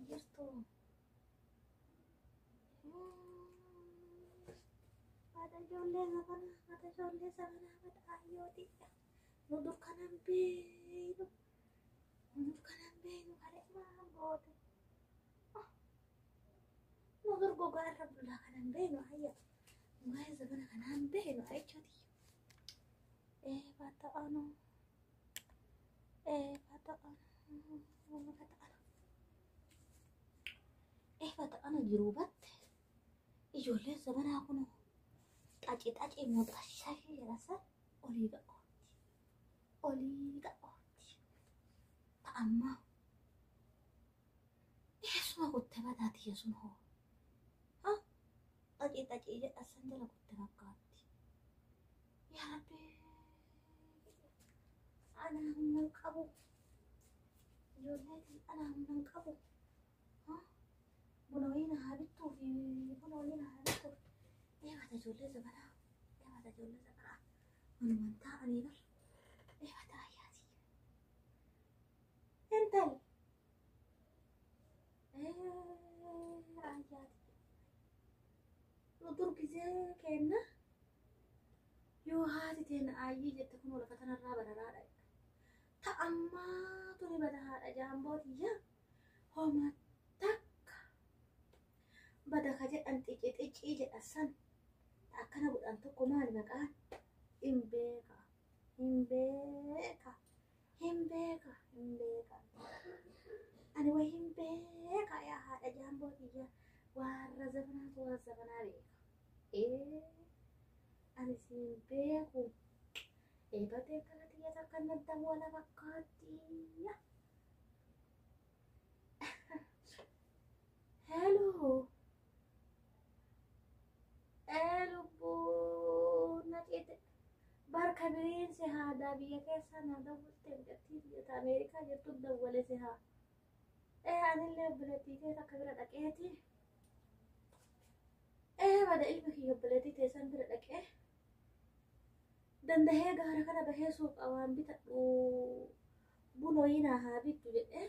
jirtu. Haadha ijoollee sabanaa, haadha ijoollee sabanaa, haadha hayyooti. Nu dur kanan beeynu, nu dur kanan beeynu kalee maal goote. Nu dur gogaa irra bullaa kanan beeynu hayya. Waa'ee sabana kanaan beeynu jechuuti. Ee bata anu, ee bata anu, bata anu. Ee bata anu jiruu batte. Ijoolleen sabanaa kunoo xaci xaci muuxashaa jedhasa olii ga'ooti. Olii ga'ooti. Ta'ammaa eessuma kutte bataati yesun hoo. Xaci xaci jedhasan jala kutte fakkaatti. Yaa Rabbi. Ana humnan qabu. Ijoolleetiin ana humnan qabu. Buna wayii na haa bittuu fi buna wayii na haa bittuu. Eebata ijoollee sabanaa. Eebata ijoollee sabanaa. Walumaan taa'anii bar. Eebata ayyaati. Intal. Ayyaati. Nu durgisee kenna. Yoo haati teena ayyii jette kun lafa tanarraa bararaadha. Ta'ammaa tuni badahaadha jaambootiyya. Homa takka. Bada ka jedhan xici xicii jedha san. Akkana godhan tokko maali maqaan? Hin beeka. Hin beeka. Hin beeka. Hin beeka. Ani way hin beeka yaa haadha jaambootiyya. Warra zabanaatu warra zabanaa beeka. Ee. Ani siin beeku. Eebatee kana xiyya takka nadda wala fakkaatti. Hello. Lubbuu na cite. Barka biriinsi haadaa biyya keessa na dawwalte biyyattii biyyoota Ameerikaa jirtu dawwale si haa. Ee anillee obboleettii kee takka bira dhaqeeti. Ee bada ilmi kiyya obboleettii teessan bira dhaqee. Dandahee gaara kana bahee suuqa waan bitadhu buna wayinaa haa bittu jedhee.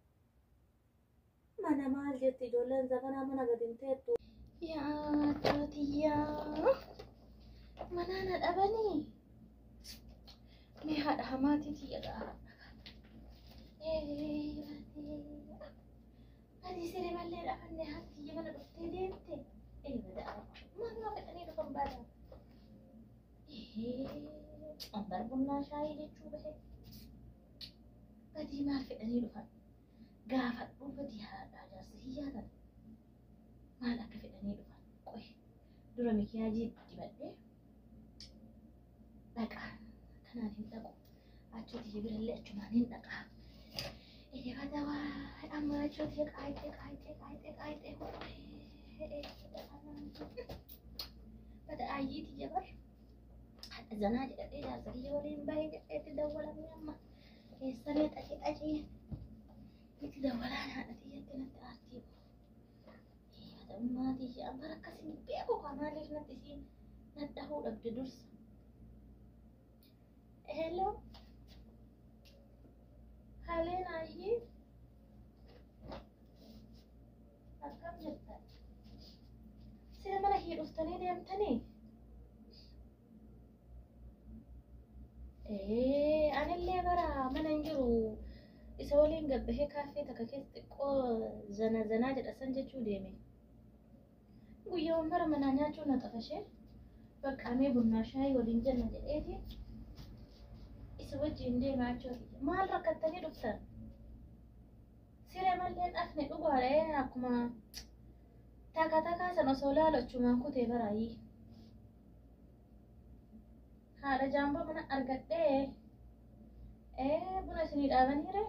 Mana maal jetti ijoolleen zabanaa mana gadi hin teettu. Yaa jootiyyaa manaa na dhabanii. Mee haadha hamaatiiti jedha. Ati siree mallee dhabanne haati mana dhuftee deemte. Eebada maaluma fedhanii dhufan baadha. Ambar bunnaa shaayii jechuu bahe. Badii maal fedhanii dhufan? Gaafadhuu badii haadhaa jaarsa hiyyaatan. Maal akka fedhanii dhufan? Qoy dura mikiyaajii dibadhee dhaqa. Kanaan hin dhaqu. Achooti birallee achumaan hin dhaqa. Eebada waa amma achooti qaayitee qaayitee qaayitee qaayitee Bada ayyiiti jabar. Haadha zanaa jedhadhee jaarsa kiyya waliin bahee jedheetti dawwalamee amma keessamee xaxee xaxee itti dawwalaan haadha tiyyatti natti aartii Maatii ishee amma akkasiin beeku kaa maaliif natti isiin nadhahuu dhabde dursa. Hello. Haleen ayyee. Akkam jirta? Sira mana kee dhuftanii deemtanii? Ee, anillee bara mana hin jiru. Isa waliin gabbahee kaaffee takka keessa xiqqoo zana zanaa jedha san jechuu deeme. Guyyaawwan mara manaa nyaachuu na xafashee baqqaamee bunnaa shaayii waliin jenna jedheeti. Isa wajjin deemaa jechuudha. Maal rakkattanii dhuftan? Siree mallee dhafne dhugaadha akkuma takka takkaa sana osoo laalachumaan kutee baraayii. haadha jaamboo mana argadhee ee buna isinii dhaabaniire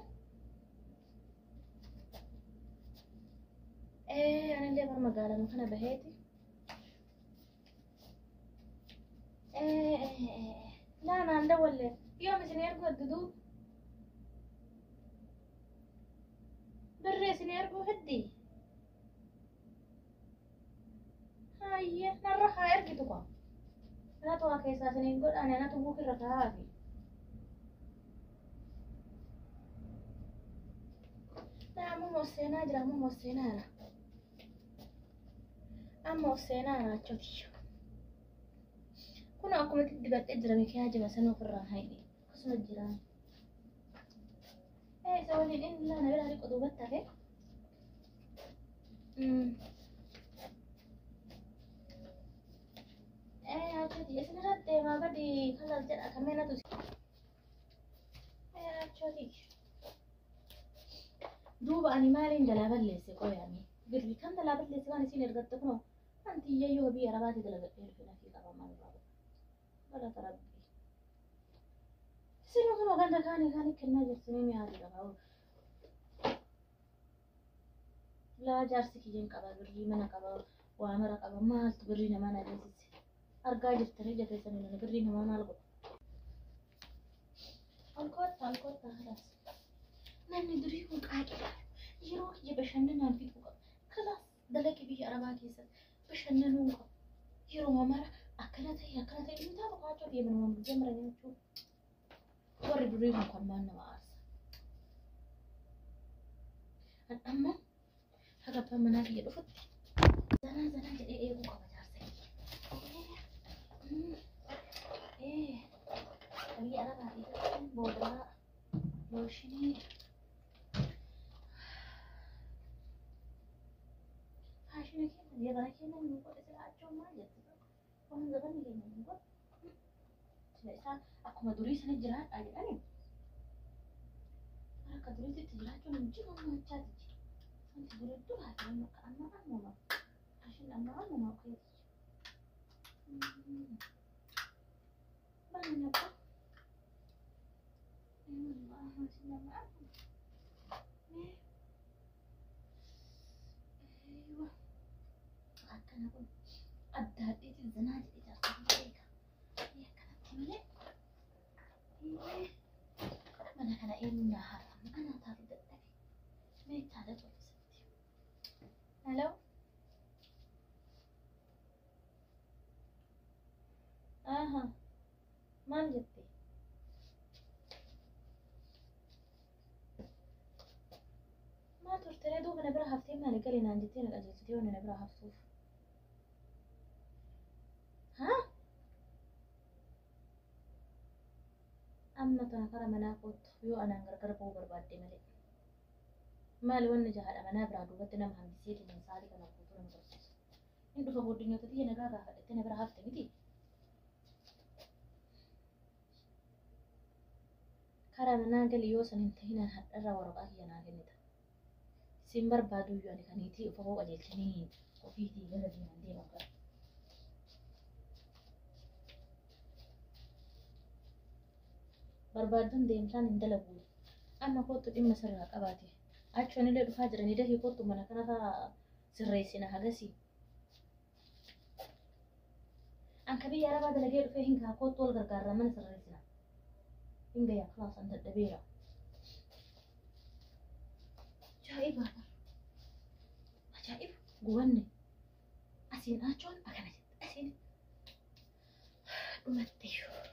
ee anillee bar magaalama kana baheeti laa naan dawwalle yoom isinii ergu adduduu birri isinii erguu heddi hayye narra haa ergitu kwa Anatu waa keessaa isiniin godhane anatu buukirra kaa'aafi. Amma mosseenaa jira amma mosseenaa jira. Amma mosseenaa jira achooti. Kun akkuma dibadhee jira mikiyaa jima sana ofirraa haidhe. Akkasuma jira. Eh isa waliin inni laana biraa dhiqu duubatti hafe. Eh achooti isin irratti deemaa gadi kalas jedha kameen atu. Eh achooti. duuba ani maaliin dalaa balleesse qoyaami birri kan dalaa balleesse waan isin ergatte kunoo anti iyyayyo biyya arabaati dalagadhee dhufe nafii qabamaa irraa galata rabbii isin kunoo ganda kaanii kaanii kennaa jirtanii mi'aati qabaa laa jaarsi kiyyan qaba birrii mana qaba waa mara qaba maaltu birrii namaa na deessise argaa jirtanii jateessanii nana birrii namaa maal godha alkoota alkoota halaas namni durii kun qaaqidha. Yeroo kiyya bashannanaan fixuu qaba. Kalaas dalagi biyya arabaa keessatti bashannanuu qaba. Yeroo mara akkana ta'e akkana ta'e inni taa'u qaacoo deeman waan biyya mara nyaachuu. Warri durii kun kan maan nama aarsa. Kan amma haga abbaan manaa kiyya dhufutti zanaa zanaa jedhee eeguu qaba jaarsa. Biyya arabaa keessatti boodaraa looshinii faashina keenya yabana keenya nu godhe sila achoo maal jettu waan zabanni keenya nu godhe sila isaan akkuma durii sana jiraadhaa jedhani akka duriitti jiraachuun hin jiru maachaa jiji wanti durii duraa jiran akka amma ammuma faashin amma ammuma keeti banni abbaa akkana kun adda addeetiin zinaa jedhe jaarsa beeka akkanatti malee mana kana eenyu naa haaramu anaa taatu dadhabe meechaadha tolfisatti hello aha maal jette maal turtee duuba na bira haftee maali galee naan jettee na qajeelchitee waan na bira haftuuf haa amma tana kara manaa kootu yoo anaan gargar ba'uu barbaadde malee maali wanni jahaadha manaa biraa duubatti nama hambisee kennan sa'aatii kana guutuu nama barsiisu in dhufa booddanyoota xiyya nagaa gaafadhattee na bira hafte miti karaa manaa gali yoo san hin tahinaan hadharraa waraqaa kiyya naa kennita sin barbaadu iyyuu ani kaniitii ufa koo qajeelchanii ofiitii gara deeman deeman gara barbaadduun deemsaan hin dalagu amma kootu dhimma sirraa qabaate achoon illee dhufaa jiranii dafii kootu mana kanarraa sirreessina hagasii anka biyya arabaa dalagee dhufee hin kaa kootu wal gargaarraa mana sirreessina hin gayyaa kilaasan dadhabeera ajaa'ibaadha ajaa'iba gubanne asiin achoon akkana jette asiin dhumatteeyyuu